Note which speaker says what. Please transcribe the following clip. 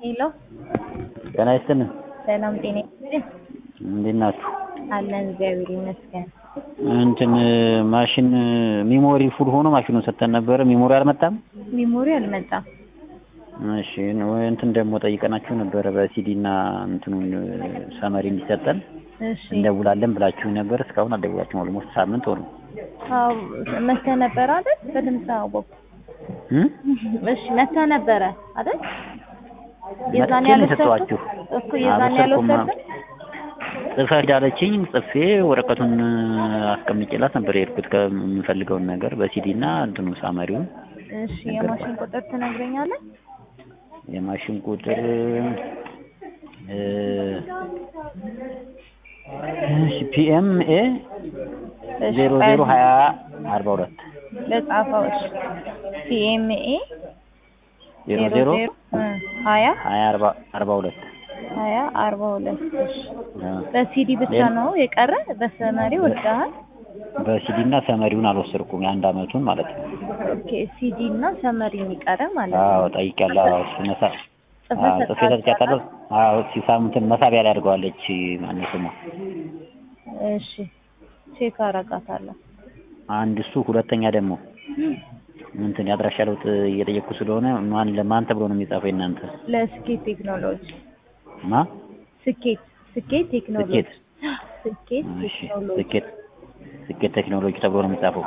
Speaker 1: ሄሎ
Speaker 2: ጤና ይስጥልን።
Speaker 1: ሰላም ጤና ይስጥልኝ።
Speaker 2: እንዴት ናችሁ?
Speaker 1: አለን እግዚአብሔር ይመስገን።
Speaker 2: እንትን ማሽን ሚሞሪ ፉል ሆኖ ማሽኑን ሰጥተን ነበረ። ሚሞሪ አልመጣም።
Speaker 1: ሚሞሪ አልመጣም።
Speaker 2: እሺ እንትን ደግሞ ጠይቀናችሁ ነበረ በሲዲ እና እንትኑን ሰመሪ እንዲሰጠን
Speaker 1: እሺ
Speaker 2: እንደውላለን ብላችሁ ነበር። እስካሁን አልደውላችሁም። ኦልሞስት ሳምንት ሆነ።
Speaker 1: አዎ መተህ ነበረ አይደል? በደምብ ተዋወቅኩ።
Speaker 2: እም?
Speaker 1: እሺ መተህ ነበረ አይደል? የዛን
Speaker 2: መጥቼ ነው
Speaker 1: ያልወሰድኩት
Speaker 2: የሰጠኋችሁ።
Speaker 1: እኮ የዛን
Speaker 2: አልወሰድኩም።
Speaker 1: ያልወሰድኩት
Speaker 2: ጽፈህ ዳለችኝ። ጽፌ ወረቀቱን አስቀምጬላት ነበር የሄድኩት ከምፈልገውን ነገር በሲዲ እና እንትኑ ሳመሪውን
Speaker 1: እሺ የማሽን ቁጥር ትነግረኛለህ?
Speaker 2: የማሽን ቁጥር እ እሺ ፒኤም ኤ
Speaker 1: እሺ
Speaker 2: ዜሮ ዜሮ ሀያ አርባ ሁለት
Speaker 1: ለጻፈው እሺ ሲኤምኤ
Speaker 2: ዜሮ ዜሮ
Speaker 1: ሀያ
Speaker 2: ሀያ አርባ አርባ ሁለት
Speaker 1: ሀያ አርባ ሁለት እሺ
Speaker 2: አ፣
Speaker 1: በሲዲ ብቻ
Speaker 2: ሌላ-
Speaker 1: ነው የቀረ በሰመሪ ወስደሃል?
Speaker 2: በሲዲ እና ሰመሪውን አልወሰድኩም። የአንድ አመቱን ማለት ነው።
Speaker 1: ኦኬ ሲዲ እና ሰመሪ የሚቀረ ማለት
Speaker 2: አዎ
Speaker 1: ነው።
Speaker 2: ጠይቄያለሁ። አዎ እሱ መሳ
Speaker 1: ጽፈህ
Speaker 2: አዎ ጽፌ ሰጥቻታለሁ። አዎ ሲሳምንትን መሳቢያ ላይ አድርገዋለች። ማነው ስሟ?
Speaker 1: እሺ ቼክ አረጋታለሁ።
Speaker 2: አንድ እሱ፣ ሁለተኛ ደግሞ እንትን የአድራሻ ለውጥ እየጠየቅኩ ስለሆነ ማን ለማን ተብሎ ነው የሚጻፈው? እናንተ
Speaker 1: ለስኬት ቴክኖሎጂ
Speaker 2: ማ
Speaker 1: ስኬት ስኬት ቴክኖሎጂ
Speaker 2: ስኬት
Speaker 1: ስኬት
Speaker 2: እሺ፣
Speaker 1: ቴክኖሎጂ
Speaker 2: ስኬት ስኬት ቴክኖሎጂ ተብሎ ነው የሚጻፈው።